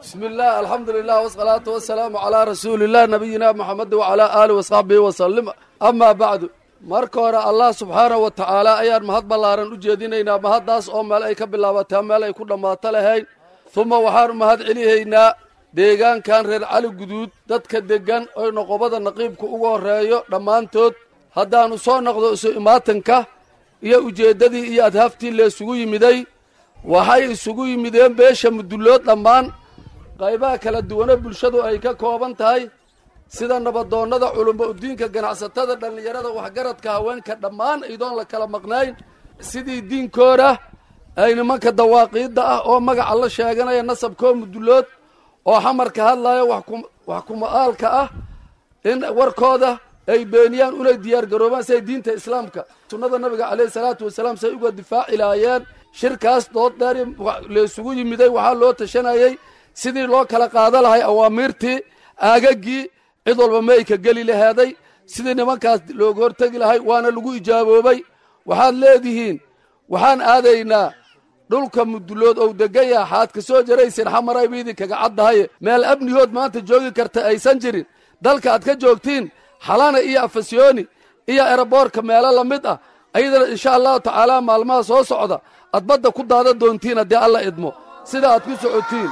bismi illah alxamdu lilah wasalaatu wasalaamu calaa rasuuliillah nabiyina moxamedi wacalaa aalihi wasaxbihi wasalim amaa bacdu marka hore allah subxaanahu wa tacaala ayaan mahad ballaaran u jeedinaynaa mahaddaas oo meel ay ka bilaabataa meel ay ku dhammaato lahayn uma waxaanu mahad celihaynaa deegaankan reer cali guduud dadka deggan oy noqobada naqiibka ugu horreeyo dhammaantood haddaannu soo noqdo isu imaatanka iyo ujeeddadii iyo adhaaftii laysugu yimiday waxay isugu yimideen beesha mudullood dhammaan qaybaha kala duwane bulshadu ay ka kooban tahay sida nabadoonnada culummo udiinka ganacsatada dhallinyarada waxgaradka haweenka dhammaan idoon la kala maqnayn sidii diinkooda ay nimanka dawaaqiidda ah oo magaca la sheeganaya nasabkoo mudullood oo xamarka hadlaya wax kuma'aalka ah in warkooda ay beeniyaan unay diyaargaroobaan siay diinta islaamka sunnada nabiga calayhi salaatu wasalaam say uga difaaci lahaayeen shirkaas dood dheeri laysugu yimiday waxaa loo tashanayey sidii loo kala qaada lahay awaamiirtii aagaggii cid walba ma ay ka geli laheeday sidii nimankaas looga hortegi lahay waana lagu ijaaboobay waxaad leedihiin waxaan aadaynaa dhulka mudullood ou degan yaha xaad ka soo jaraysin xamaray ba idinkaga caddahaye meel amnihood maanta joogi karta aysan jirin dalka aad ka joogtiin xalana iyo afasyooni iyo eraboorka meelo la mid ah ayadana insha allahu tacaala maalmaha soo socda aad badda ku daada doontiin haddii alla idmo sida aad ku socotiin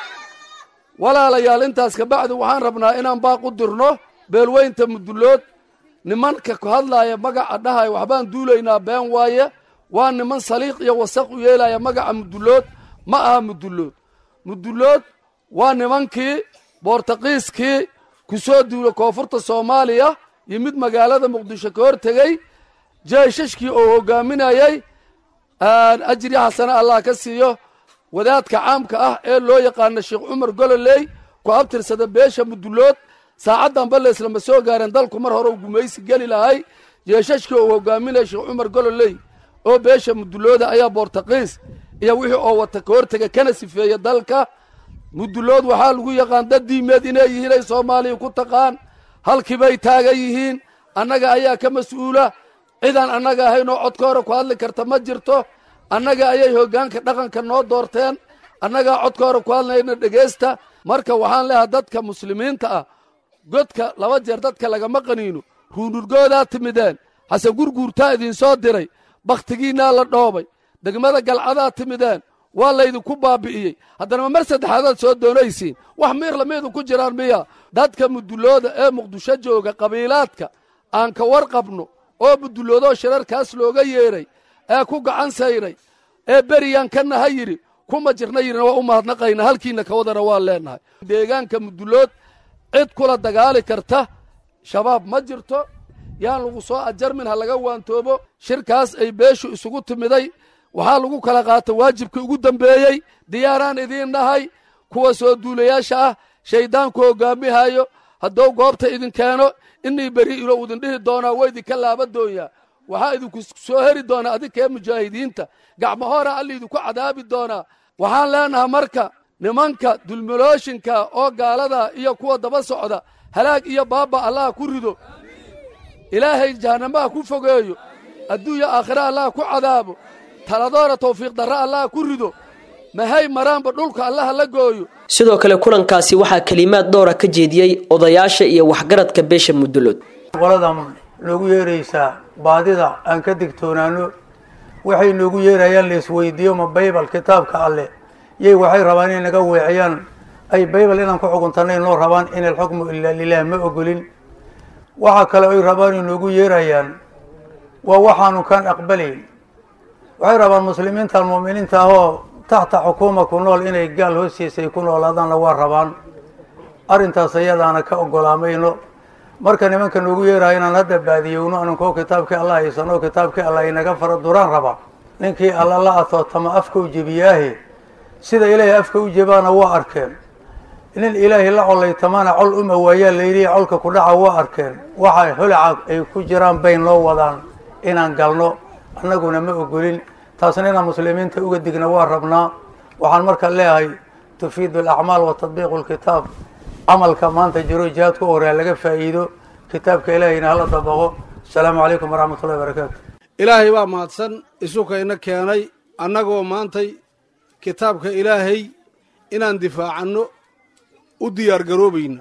walaalayaal intaas kabacdi waxaan rabnaa inaan baaq u dirno beelweynta mudullood nimanka ku hadlaaya magaca dhahaya waxbaan duulaynaa been waaye waa niman saliiq iyo wasaq u yeelaya magaca mudullood ma aha mudullood mudullood waa nimankii boortaqiiskii ku soo duula koonfurta soomaaliya iyo mid magaalada muqdisho ka hor tegey jeeshashkii oo hogaaminayay ajri xasane allah ka siiyo wadaadka caamka ah ee loo yaqaano sheekh cumar gololey ku abtirsada beesha mudullood saacaddanba leeslama soo gaareen dalku mar hore u gumaysi geli lahay jeeshashkii oo hogaaminaya sheekh cumar gololey oo beesha mudullooda ayaa boortaqiis iyo wixii oo wata ka hortega kana sifeeya dalka mudullood waxaa lagu yaqaan dad diimeed inay yihiin ay soomaaliya ku taqaan halkiibay taagan yihiin annaga ayaa ka mas-uula cidaan annaga ahayn oo codka hore ku hadli karta ma jirto annaga ayay hoggaanka dhaqanka noo doorteen annagaa codka hore ku hadlayna dhegaysta marka waxaan leehay dadka muslimiinta ah godka laba jeer dadka lagama qaniino ruunurgoodaa timideen hase gurguurtaa idinsoo diray bakhtigiinnaa la dhoobay degmada galcadaa timideen waa laydinku baabi'iyey haddana ma mar saddexaadaad soo doonaysiin wax miir lamiidu ku jiraan miya dadka mudullooda ee muqdisho jooga qabiilaadka aan ka warqabno oo mudulloodoo shirarkaas looga yeedhay ee ku gacan sayray ee beriyaan ka naha yidhi kuma jirna yidhina waa u mahadnaqayna halkiinna ka wadana waan leennahay deegaanka mudullood cid kula dagaali karta shabaab ma jirto yaan lagu soo ajarmin ha laga waantoobo shirkaas ay beeshu isugu timiday waxaa lagu kala qaata waajibkii ugu dambeeyey diyaaraan idiin nahay kuwa soo duulayaasha ah shayddaanku hoggaamihayo hadduu goobta idin keeno inii beri ilo idin dhihi doonaa waa idinka laaba doonyaa waxaa idinku soo heri doonaa adinkee mujaahidiinta gacmo hora alla idinku cadaabi doonaa waxaan leenahay marka nimanka dulmalooshinka oo gaalada iyo kuwa daba socda halaag iyo baaba allaha ku rido ilaahay jahannamaha ku fogeeyo adduunya aakhira allaha ku cadaabo taladoora tawfiiq darra allaha ku rido mahay maraanba dhulka allaha la gooyo sidoo kale kulankaasi waxaa kelimaad dhowra ka jeediyey odayaasha iyo waxgaradka beesha mudullood qoladan noogu yeeraysaa baadida aan ka digtoonaano waxay noogu yeerayaan laisweydiiyo ma baybal kitaabka alleh yay waxay rabaan inay naga weeciyaan ay baybal inaan ku xukuntanay noo rabaan in alxukmu ilaa lilah ma ogolin waxa kale ay rabaan ay noogu yeerayaan waa waxaanu kaan aqbalayn waxay rabaan muslimiintan mu'miniinta ahoo taxta xukuuma ku nool inay gaal hoostiisay ku noolaadaanna waa rabaan arrintaas ayadaana ka ogolaamayno marka nimanka noogu yeeraya inaan hadda baadiyowno aninkoo kitaabkii alla haysano kitaabkii alla inaga fara duraan raba ninkii alla la atootama afka u jebiyaahe sida ilaahay afka u jebaana waa arkeen nin ilaahay la colaytamana col uma waayaa layidhi colka ku dhaca waa arkeen waxa holaca ay ku jiraan bay noo wadaan inaan galno annaguna ma ogolin taasna inaan muslimiinta uga digna waa rabnaa waxaan marka leeyahay tufiidu alacmaal wa tadbiiqu lkitaab camalka maanta jiro jihaadka u horeya laga faa'iido kitaabka ilaahayna hala dabaqo asalaamu calaykum waraxmat ullahi barakaatu ilaahay baa mahadsan isukayna keenay annagoo maantay kitaabka ilaahay inaan difaacanno u diyaargaroobayna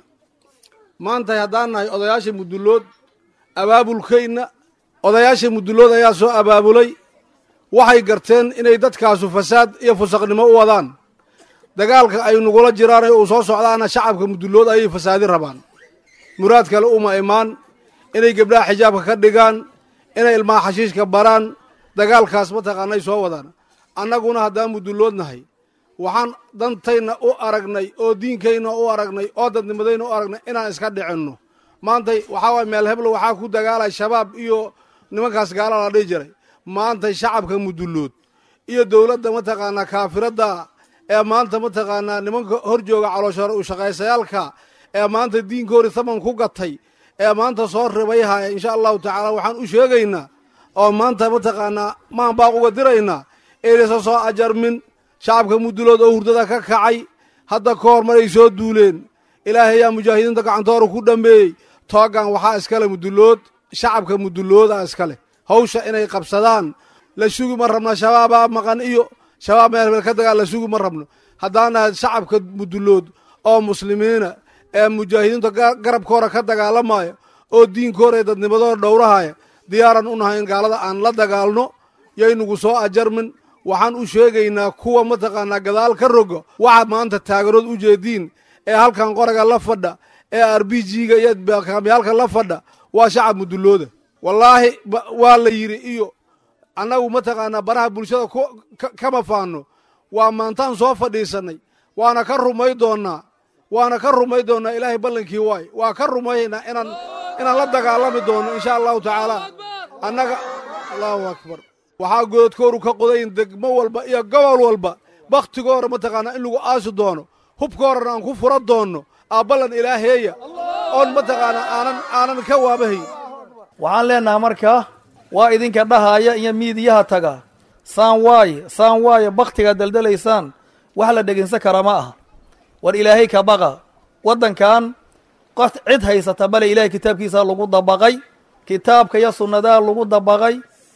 maantay haddaan nahay odayaasha mudullood abaabulkayna odayaasha mudullood ayaa soo abaabulay waxay garteen inay dadkaasu fasaad iyo fusaqnimo u wadaan dagaalka ay nugula jiraan ee uu soo socdaana shacabka mudullood ayay fasaadi rabaan muraad kale uma imaan inay gebdhaha xijaabka ka dhigaan inay ilmaha xashiishka baraan dagaalkaas mataqaanay soo wadaan annaguna haddaan mudullood nahay waxaan dantayna u aragnay oo diinkayna u aragnay oo dadnimadayna u aragnay inaan iska dhicinno maantay waxaa waay meel heblo waxaa ku dagaalay shabaab iyo nimankaas gaala la dhihi jiray maantay shacabka mudullood iyo dowladda mataqaanaa kaafiradda ee maanta mataqaanaa nimanka hor jooga calooshoore u shaqaysayaalka ee maanta diinkoori taman ku gatay ee maanta soo ribayhaya insha allahu tacaala waxaan u sheegaynaa oo maanta mataqaanaa maan baaq uga diraynaa inaysan soo ajarmin shacabka mudullood oo hurdada ka kacay hadda ka hor maray soo duuleen ilaahay yaa mujaahidiinta gacantoora ku dhammeeyey toogan waxaa iskale mudullood shacabka mudullooda iskale hawsha inay qabsadaan la sugi ma rabno shabaabaa maqan iyo shabaab meel hebel ka dagaal la sugi ma rabno haddaan nahay shacabka mudullood oo muslimiina ee mujaahidiinta garabkooda ka dagaalamaya oo diinkooda ee dadnimadooda dhowrahaya diyaaran u nahay in gaalada aan la dagaalno yaynugu soo ajarmin waxaan u sheegaynaa kuwa mataqaanaa gadaal ka rogo waxaad maanta taagarood u jeediin ee halkan qoraga la fadha ee r b g-ga iyo kaamyaalka la fadha waa shacab mudullooda wallaahi waa la yidhi iyo annagu mataqaanaa baraha bulshada kama faano waa maantaan soo fadhiisannay waana ka rumay doonnaa waana ka rumay doonnaa ilaahay ballankii waay waa ka rumaynaa inaan inaan la dagaalami doonno insha allahu tacaala annaga allahu akbar waxaa goodkooru ka qodayn degmo walba iyo gobol walba bakhtigoora mataqaanaa in lagu aasi doono hubkoorana aan ku fura doonno aabballan ilaaheeya oon mataqaanaa aanan aanan ka waabahayn waxaan leenaha markaa waa idinka dhahaaya iyo miidiyaha taga saan waaye saan waaye bakhtigaad daldalaysaan wax la dhegaysan kara ma aha war ilaahay ka baqa waddankan qof cid haysata bale ilaahay kitaabkiisaa lagu dabaqay kitaabka iyo sunnadaa lagu dabaqay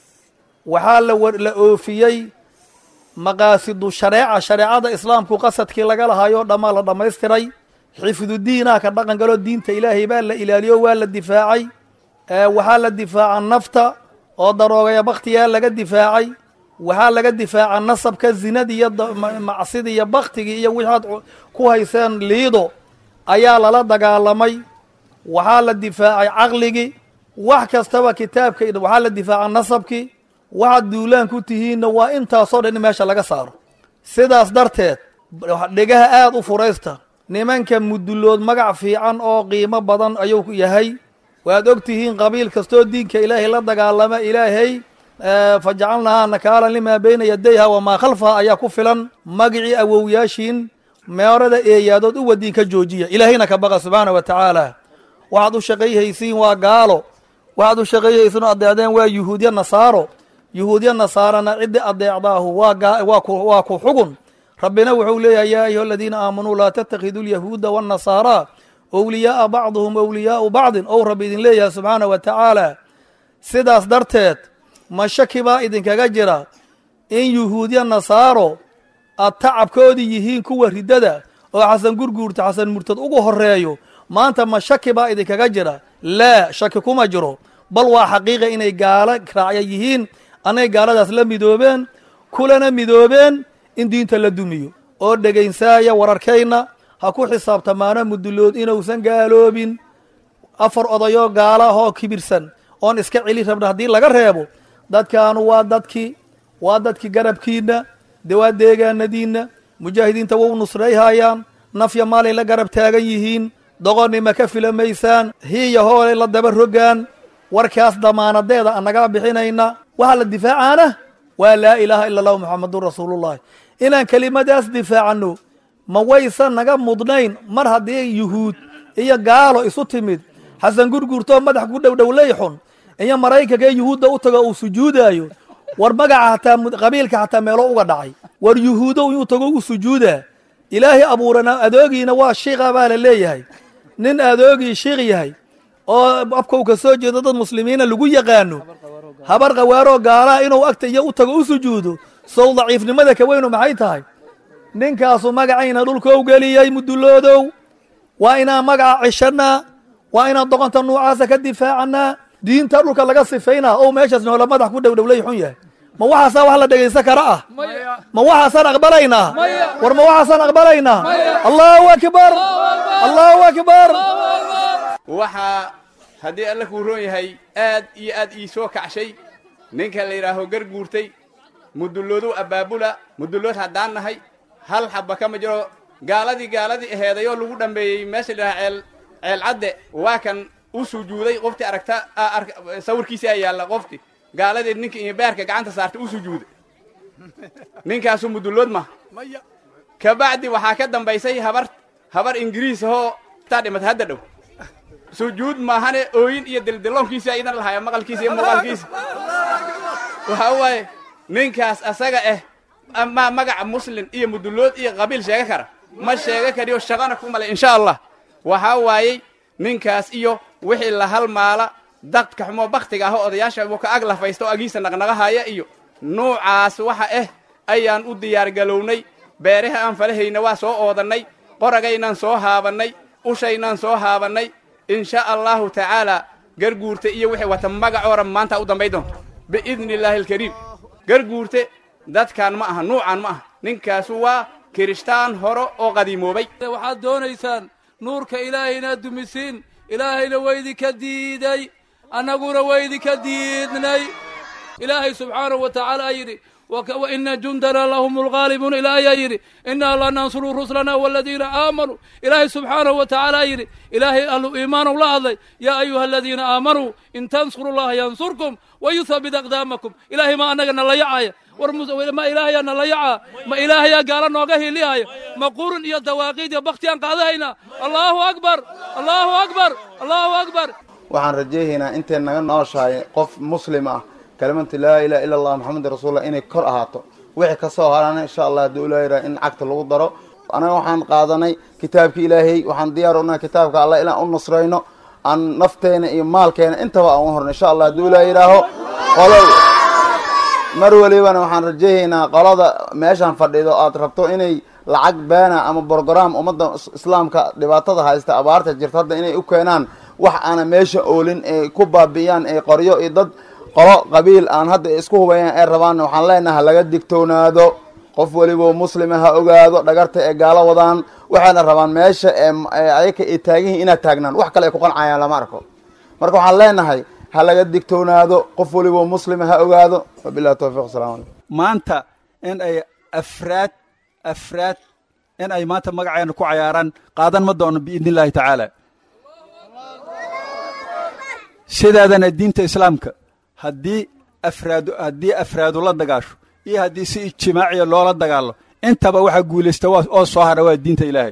waxaa la la oofiyey maqaasidu shareeca shareecada islaamku qasadkii laga lahaayo dhammaa la dhammaystiray xifdudiinaa ka dhaqan galoo diinta ilaahay baa la ilaaliyo waa la difaacay waxaa la difaaca nafta oo daroogaya bakhtigaa laga difaacay waxaa laga difaaca nasabka zinadii iyo macsidii iyo baktigii iyo wixaad ku hayseen liido ayaa lala dagaalamay waxaa la difaacay caqligii wax kastaba kitaabka waxaa la difaaca nasabkii waxaad duulaan ku tihiinna waa intaasoo dhan in meesha laga saaro sidaas darteed dhegaha aada u furaysta nimanka mudullood magac fiican oo qiimo badan ayuu yahay waad og tihiin qabiil kastoo diinka ilaahay la dagaalama ilaahay fajacalnahaa nakaalan limaa bayna yadayha wamaa khalfaha ayaa ku filan magicii awowyaashiin meerada eeyaadood u wadiin ka joojiya ilaahayna ka baqa subxaana wa tacaala waxaad u shaqayhaysiin waa gaalo waxaad u shaqayhaysiin oo adeecdeen waa yuhuudya nasaaro yuhuudya nasaarana ciddii adeecdaahu waa ku xugun rabbina wuxuu leeyahay yaa ayuha aladiina aamanuu laa tattakhiduu lyahuuda waannasaaraa owliyaaa bacduhum owliyaau bacdin ou rabbi idin leeyahay subxaana wa tacaala sidaas darteed ma shaki baa idinkaga jira in yuhuudya nasaaro aad tacabkoodii yihiin kuwa riddada oo xasan gurguurta xasan murtad ugu horeeyo maanta ma shaki baa idinkaga jira laa shaki kuma jiro bal waa xaqiiqa inay gaalo raacya yihiin anay gaaladaas la midoobeen kulana midoobeen in diinta la dumiyo oo dhegaysaaya wararkayna ha ku xisaabtamaano mudullood inuusan gaaloobin afar odayoo gaala ahoo kibirsan oon iska celi rabna haddii laga reebo dadkaanu waa dadkii waa dadkii garabkiinna de waa deegaanadiinna mujaahidiinta wau nusrayhayaan nafya maalay la garab taagan yihiin doqonnima ka filamaysaan hiiya hoolay la daba rogaan warkaas damaanadeeda annagaa bixinayna waxaa la difaacaana waa laa ilaaha ila allahu muxamadun rasuulullahi inaan kelimadaas difaacanno ma waysan naga mudnayn mar haddii yuhuud iyo gaalo isu timid xasan gurgurtoo madax ku dhowdhowlay xun iyo maraykanka ee yuhuudda u tago uu sujuudaayo war magaca hataa qabiilka xataa meelo uga dhacay war yuhuudow inuu tago u sujuudaa ilaahay abuurana adoogiina waa shiiqa baa la leeyahay nin adoogii shiiq yahay oo afkow ka soo jeedo dad muslimiina lagu yaqaano habar qawaaroo gaalaha inuu agta iyo u tago u sujuudo sow daciifnimada ka weynu maxay tahay ninkaasu magacayna dhulkou geliyey mudulloodow waa inaan magaca ceshanaa waa inaan doqonta nuucaasa ka difaacanaa diinta dhulka laga sifaynaa oo meeshaas noola madax ku dhowdhowlay xun yahay ma waxaasaa wax la dhegaysan kara ah ma waxaasaan aqbalaynaa war ma waxaasaan aqbalaynaa allahu akbar allahu akbar waxaa haddii alla kuu roon yahay aad iyo aad ii soo kacshay ninka la yidhaaho garguurtay mudulloodu abaabula mudullood haddaan nahay hal xabba kama jiro gaaladii gaaladii aheedayoo lagu dhambeeyey meesha la yidhaha ceel ceel cadde waa kan u sujuuday qofti aragta sawirkiisi aa yaalla qofti gaaladii ninka iyo beerka gacanta saartay u sujuuday ninkaasu mudullood ma kabacdi waxaa ka dambaysay habar habar ingiriis ahoo taa dhimata hadda dhow sujuud maahane ooyin iyo dildilloonkiisi aydan lahaya maqalkiisa iyo muuqaalkiisa waxa waaye ninkaas asaga ah amaa magaca muslin iyo mudullood iyo qabiil sheega kara ma sheega kariyo shaqana ku malay insha allah waxaa waayey ninkaas iyo wixii la halmaala dadka xumoo baktiga ahoo odayaasha uu ka ag lafaysta oo agiisa naqnaqahaya iyo nuucaas waxa ah ayaan u diyaargalownay beeraha aan falahayna waa soo oodannay qoragaynaan soo haabannay ushaynaan soo haabannay insha allahu tacaala garguurte iyo wixii wata magacoora maanta u dambay doonto biidni illaahi alkariim garguurte dadkan ma aha nuucan ma aha ninkaasu waa kirishtaan horo oo qadiimoobay waxaad doonaysaan nuurka ilaahay inaad dumisiin ilaahayna waydinka diiday annaguna waydinka diidnay ilaahay subxaanahu wa tacaala yidhi waina jundana lahum lgaalibuun ilaa ayaa yidhi inaa lanansuru ruslana waladiina aamanuu ilaahay subxaanahu wa tacaala yidhi ilaahay ahlu iimaanow la hadlay yaa ayuha aladiina aamanuu in tansuru llaha yansurkum wayuthabit aqdaamakum ilaahay ma annaga nala yacaya war ma ilaahayaa nala yacaa ma ilaahayaa gaala nooga hilihaya ma qurun iyo dawaaqiid iyo baktiyaan qaadahaynaa allaahu akbar allaahu akbar allaahu akbar waxaan rajayhaynaa intay naga nooshahay qof muslim ah kalimatu laa ilaha illa allah maxamedin rasuulullah inay kor ahaato wixii ka soo harana insha allah hadduu ilaa yidhaha in cagta lagu daro anaga waxaan qaadanay kitaabka ilaahay waxaan diyaar unahay kitaabka allah inaan u nusrayno aan nafteena iyo maalkeena intaba aan u horno insha allah hadduu ilaa yidhaaho qolo mar walibana waxaan rajayhaynaa qolada meeshaan fadhido aad rabto inay lacag beena ama brogram ummadda islaamka dhibaatada haysta abaarta jirta hadda inay u keenaan wax aana meesha oolin ee ku baabi'iyaan ee qoryo iyo dad qolo qabiil aan hadda isku hubayaan ee rabaan waxaan leenahay laga digtoonaado qof weliba muslima ha ogaado dhagarta ee gaalo wadaan waxayna rabaan meesha ee ayaka ay taagan yihin inaad taagnaan wax kale ay ku qancayaan lama arko marka waxaan leenahay ha laga digtoonaado qof weliba muslima ha ogaado wabillahi tawfiq asalamu calaykum maanta in ay afraad afraad in ay maanta magaceena ku cayaaraan qaadan ma doono biidni illaahi tacaala sidaadana diinta islaamka haddii afraadu haddii afraadu la dagaasho iyo haddii si ijtimaaciya loola dagaalo intaba waxaa guulaysta oo soo hadha waa diinta ilaahay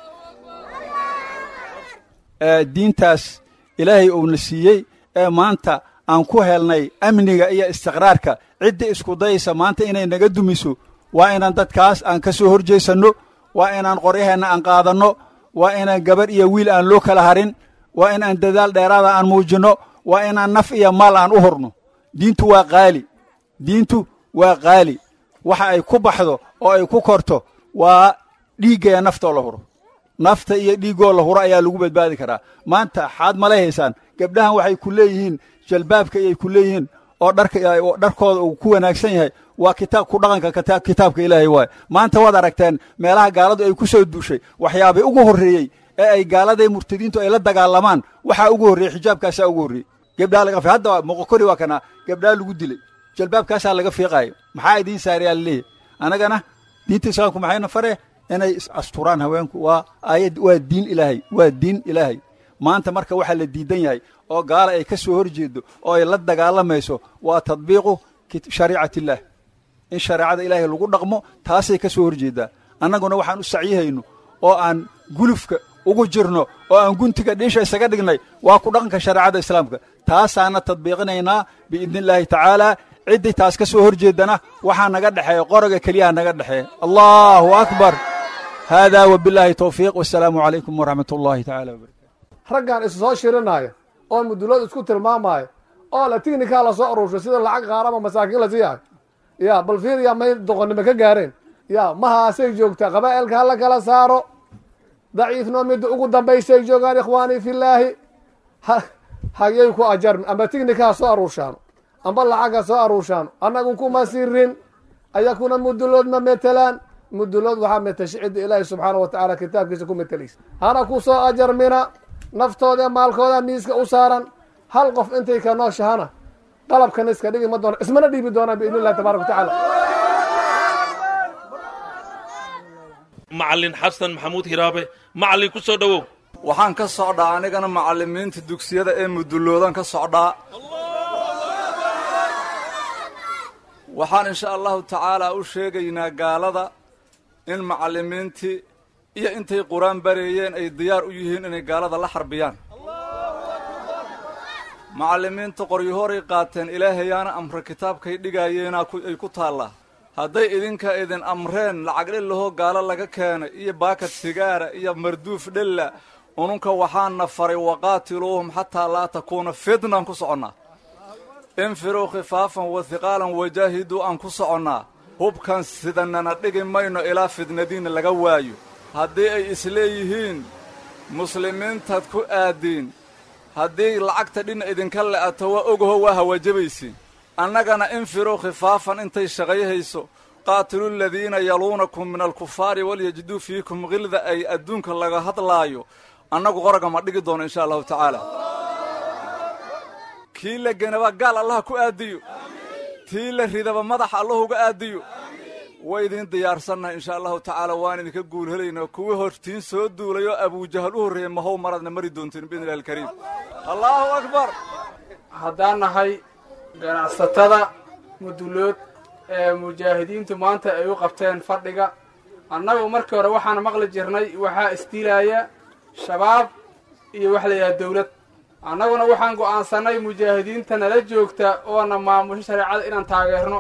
diintaas ilaahay uuna siiyey ee maanta aan ku helnay amniga iyo istiqraarka ciddii isku dayaysa maanta inay naga dumiso waa inaan dadkaas aan ka soo horjeesanno waa inaan qoryaheenna aan qaadanno waa inaan gabarh iyo wiil aan loo kala harin waa inaan dadaal dheeraada aan muujinno waa inaan naf iyo maal aan u horno diintu waa qaali diintu waa qaali waxa ay ku baxdo oo ay ku korto waa dhiiggaya naftoo la huro nafta iyo dhiiggoo la huro ayaa lagu badbaadi karaa maanta xaad malay haysaan gabdhahan waxay ku leeyihiin jalbaabka ayay ku leeyihiin oo dharka dharkooda uu ku wanaagsan yahay waa kitaab ku dhaqanka kitaabka ilaahay waaye maanta waad aragteen meelaha gaaladu ay ku soo duushay waxyaabay ugu horreeyey ee ay gaaladay murtadiintu ay la dagaalamaan waxaa ugu horreeyey xijaabkaasaa ugu horreeyey gabdhaa laga fi hadda moqokori waa kana gabdhaa lagu dilay jalbaabkaasaa laga fiiqaayo maxaa idiin saarayaa laleeyahy annagana diinta islaamku maxayna fare inay asturaan haweenku waa aayad waa diin ilaahay waa diin ilaahay maanta marka waxaa la diidan yahay oo gaala ay ka soo hor jeedo oo ay la dagaalamayso waa tadbiiqu shariicat illaah in shareecada ilaahay lagu dhaqmo taasay ka soo hor jeedaa annaguna waxaan u sacyihayno oo aan gulufka ugu jirno oo aan guntiga dhiisha isaga dhignay waa ku dhaqanka shareecada islaamka taasaana tadbiiqinaynaa biidni illaahi tacaala ciddii taas ka soo hor jeedana waxaa naga dhexeeya qoroga keliyaha naga dhexeeya allahu akbar haadaa wabilaahi towfiiq wasalaamu calaykum waraxmat ullahi tacala wabarakatu raggan isu soo shirinaya oo mudulood isku tilmaamaya oo la tignikaa lasoo aruurshay sida lacag qaarama masaakiin la siiyahay ya bal fiiriya may doqonnimo ka gaareen ya mahaasay joogtaa qabaa'ilka hala kala saaro daciifnoo midda ugu dambaysay joogaan ikhwaanii fillaahi hagyay ku ajarmi amba tignika ha soo aruurshaano amba lacag ha soo aruurshaano annagu kuma sirin ayakuna mudulood ma metelaan mudulood waxaa metesha cidda ilaahi subxaana wa tacaala kitaabkiisa ku metelaysa hana ku soo ajarmina naftooda maalkooda miiska u saaran hal qof intay ka nooshahana qalabkana iska dhigi ma doona ismana dhiibi doonaan biidn illahi tabarak wa tacaala macalin xasan maxamuud hiraabe macalin ku soo dhowow waxaan ka socdaa anigana macallimiinta dugsiyada ee muduloodan ka socdaa waxaan insha allahu tacaala u sheegaynaa gaalada in macallimiintii iyo intay qur-aan bareeyeen ay diyaar u yihiin inay gaalada la xarbiyaan macallimiinta qoryahoray qaateen ilaahayaana amre kitaabkay dhigaayeenaa ay ku taallaa hadday idinka idin amreen lacag dhillahoo gaalo laga keenay iyo baakad sigaara iyo marduuf dhella ununka waxaana faray waqaatiluuhum xataa laa takuuna fitnaan ku soconnaa infiruu khifaafan wa hiqaalan wajaahiduu aan ku soconnaa hubkan sidanana dhigi mayno ilaa fidnadiinna laga waayo haddii ay isleeyihiin muslimiintaad ku aadiin haddii lacagta dhinna idinka le'ato waa ogaho waa hawajabaysiin annagana infiruu khifaafan intay shaqayhayso qaatilu ladiina yaluunakum min alkufaari walyajiduu fiikum khilda ay adduunka laga hadlaayo annagu qoraga ma dhigi doono insha allahu tacaala kii la genaba gaal allaha ku aadiyo tii la ridaba madaxa allah uga aadiyo way idin diyaarsannahay insha allahu tacaala waan idinka guul helaynaa kuwii hortiin soo duulay oo abujahal u horreeyey mahow maraadna mari doontiin biidni illahi alkariim allaahu akbar haddaan nahay ganacsatada mudulood ee mujaahidiintu maanta ay u qabteen fadhiga annagu markii hore waxaan maqli jirnay waxaa isdiilaaya shabaab iyo wax la yidhaha dawlad annaguna waxaan go'aansannay mujaahidiinta nala joogta oona maamusho shareecada inaan taageerno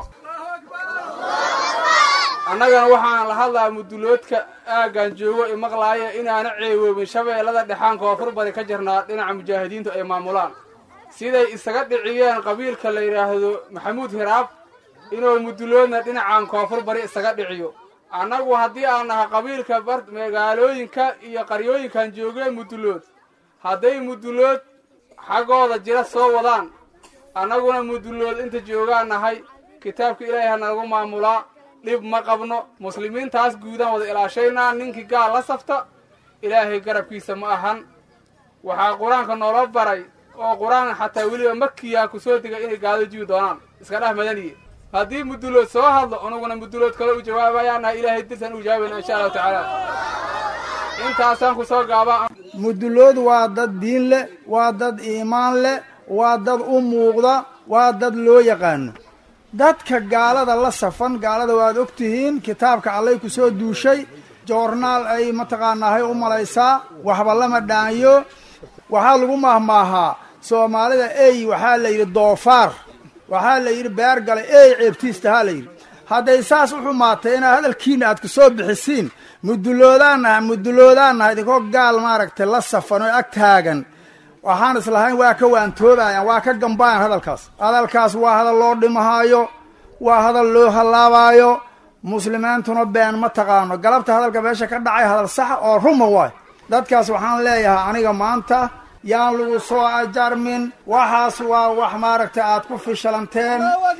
annagana waxaan la hadlaa muduloodka aaggan joogo i maqlaaya inaana ceewoobin shabeellada dhexaan koonfur bari ka jirnaa dhinaca mujaahidiintu ay maamulaan siday isaga dhiciyeen qabiilka la yidhaahdo maxamuud hiraab inuu muduloodna dhinacan koonfur bari isaga dhiciyo annagu haddii aan nahay qabiilka magaalooyinka iyo qaryooyinkan joogeen mudulood hadday mudulood xaggooda jira soo wadaan annaguna mudulood inta joogaan nahay kitaabka ilaahay ha nalagu maamulaa dhib ma qabno muslimiintaas guudaan wada ilaashaynaa ninkii gaal la safta ilaahay garabkiisa ma ahan waxaa qur-aanka noola baray oo qur-aan xataa weliba makiyaa ku soo degay inay gaado jibi doonaan iska dheh madaniye haddii mudulood soo hadlo anuguna mudulood kale u jawaabayaanaha ilaahay dirsan u jawaabayna insha allahu tacaala intaasaan ku soo gaabaa mudulood waa dad diin leh waa dad iimaan leh waa dad u muuqda waa dad loo yaqaano dadka gaalada la safan gaalada waad og tihiin kitaabka allay ku soo duushay joornaal ay mataqaanaahay u malaysaa waxba lama dhaanyo waxaa lagu mahmaahaa soomaalida ey waxaa la yidhi doofaar waxaa la yidhi beer galay ey ceebtiistahaa la yidhi hadday saas u xumaatay inaad hadalkiina aad ku soo bixisiin muduloodaannaha muduloodaannaha idinkoo gaal maaragtay la safan oo ag taagan waxaan islahayn waa ka waantoobayaan waa ka gambayan hadalkaas hadalkaas waa hadal loo dhimahaayo waa hadal loo hallaabaayo muslimiintuna been ma taqaano galabta hadalka meesha ka dhacay hadal saxa oo ruma waay dadkaas waxaan leeyahay aniga maanta yaan lagu soo ajarmin waxaas waa wax maaragtay aad ku fishalanteen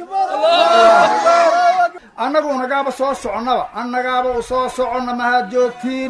annagu nagaaba soo soconnaba annagaaba u soo soconna mahaad joogtiin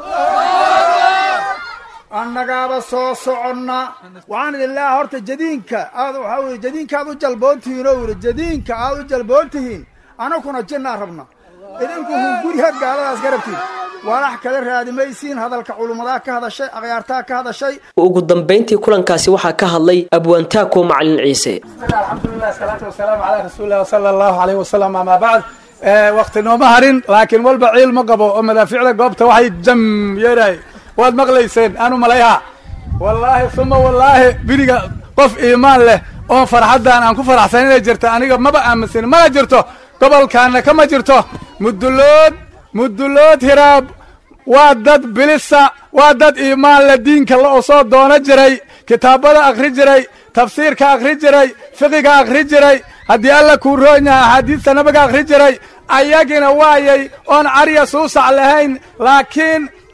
annagaaba soo soconna waxaan idin leeyahay horta jadiinka aad waxaa weye jadiinka aad u jalboon tihiin oo yidhi jadiinka aad u jalboon tihiin anaguna jinnaan rabna idinku hunguriha gaaladaas garabtiin walax kala raadimaysiin hadalka culummadaha ka hadashay akhyaartaha ka hadashay ugu dambayntii kulankaasi waxaa ka hadlay abwaantaako macalin ciise alxamdulilah asalaatu wasalaamu calaa rasuulilah sala allahu alayh wasalam amaa bacd wakti nooma harin laakiin walba ciil ma qabo oo madaaficda goobta waxay jam yeedhahay waad maqlayseen aanu malayha wallaahi suma wallaahi biriga qof iimaan leh oo farxaddan aan ku faraxsan inay jirto aniga maba aaminsan mana jirto gobolkaana kama jirto mudulood mudulood hiraab waa dad bilisa waa dad iimaan leh diinka la oo soo doono jiray kitaabada akhri jiray tafsiirka akhri jiray fiqiga akhri jiray haddii alla kuu roon yaha axaadiista nabiga akhri jiray ayagina waayay oon carya suusac lahayn laakiin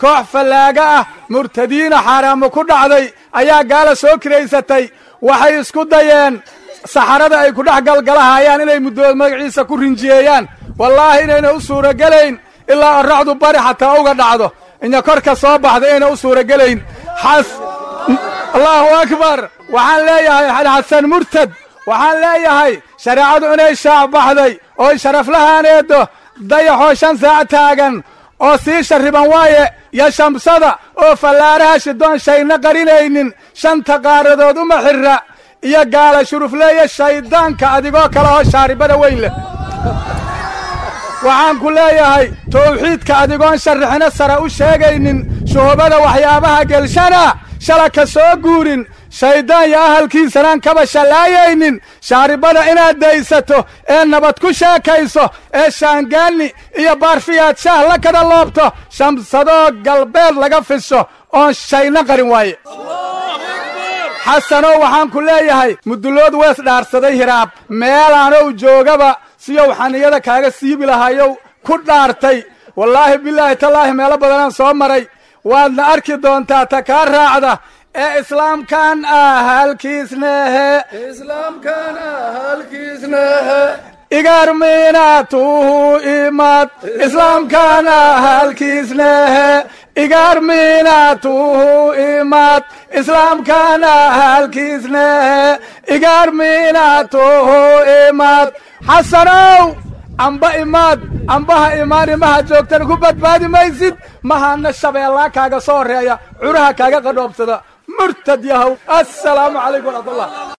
koox fallaaga ah murtadiina xaaraamo ku dhacday ayaa gaala soo kiraysatay waxay isku dayeen saxarada ay ku dhex galgalahayaan inay muddood magaciisa ku rinjiyeeyaan wallaahi inayna u suuragelayn ilaa orracdu bari xataa uga dhacdo inya korka soo baxda inayna u suuragelayn xas allahu akbar waxaan leeyahay xasan murtad waxaan leeyahay shareecadu inay shaac baxday oo sharaflahaaneedo dayaxoo shan saac taagan oo sii sharriban waaye iyo shamsada oo fallaaraha shidoon shayna qarinaynin shanta qaaradood uma xirra iyo gaala shurufleeye shayddaanka adigoo kale oo shaaribada weyn leh waxaan ku leeyahay tawxiidka adigoon sharrixina sare u sheegaynin shuhubada waxyaabaha gelshana shala ka soo guurin shayddaan iyo ahalkiisanaan kaba shallaayaynin shaaribada inaad daysato ee nabad ku sheekayso ee shaangaanni iyo baarfiyaad shaah la kada loobto shamsadoo galbeed laga fisho oon shayna qarin waaye xasanow waxaan ku leeyahay mudullood wees dhaarsaday hiraab meelaanow joogaba siyow xaniyada kaaga siibi lahayow ku dhaartay wallaahi bilaahi tallaahi meelo badanaan soo maray waadna arki doontaa ta kaa raacda ee islaamkan ah halkiisnehe islaamkan ah halkiisnehe igarminaatuhu imad islaamkan ah halkiisnehe igarminaatuhu imad islaamkan ah halkiisnehe igarminaatuhu imad xasanow amba imaad ambaha imaan imaha joogtana ku badbaadi maysid mahana shabeellaa kaaga soo horeeya curaha kaaga qadhoobsada murtad yahow assalaamu calaykum waraxmatullah